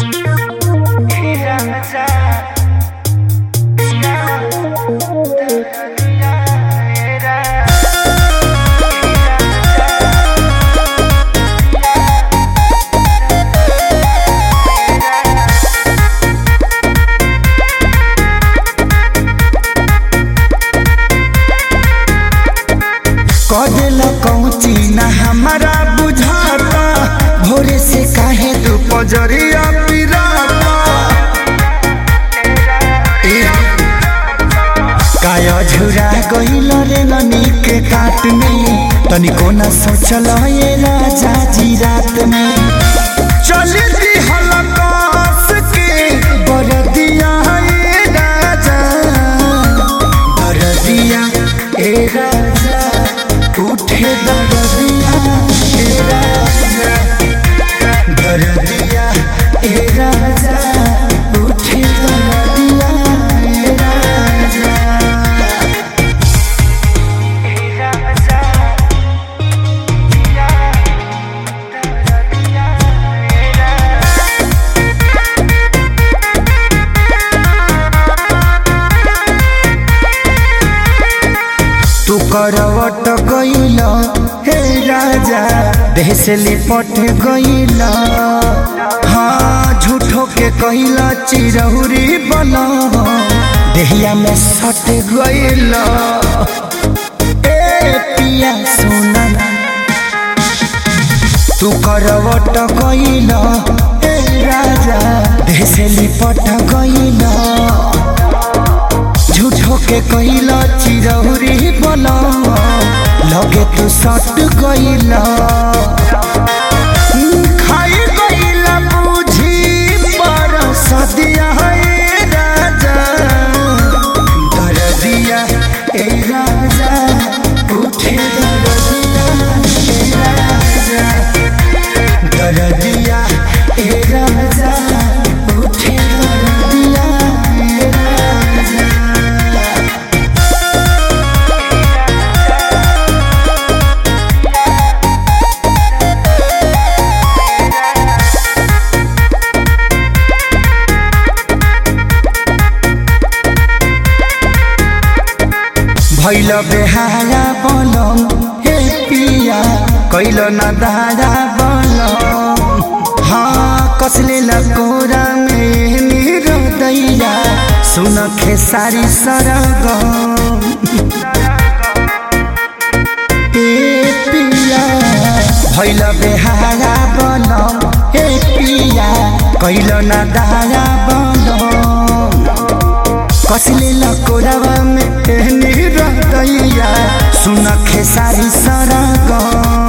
कदेला कौची ना हमारा बुझाता भोरे से काहे तू पजरिया पिराता ए, काया झुरा गइल रे ननी के काट में तनिको न सोचल ये राजा जी रात में चली दी हलकास के बरदिया ए राजा बरदिया ए राजा उठे दरदिया ए राजा दरदिया ए राजा उठे दरदिया ए राजा तू करवट गइल हे राजा देह से लिपट गइल हाँ झूठो के कइल चिरहुरी बन देहिया में सट गइल ए पिया सोना तू करवट गइल हे राजा देह से लिपट गइल झूठो के कइला चिरौरी बना लगे तू सट गइला खाई गइला बुझी पर सदिया है राजा दरदिया ए राजा उठे दरदिया ए राजा दरदिया ए राजा उठे दरदिया ए राजा भैल बेहारा बनम हे पिया कैल न दारा बनम हाँ कसले लकोरा में मेरो दैया सुन खेसारी सरगम ए पिया भैल बेहारा बनम हे पिया कैल न दारा बनम कसले लकोरावा में एहनी रहतैया सुन खेसारी सरगम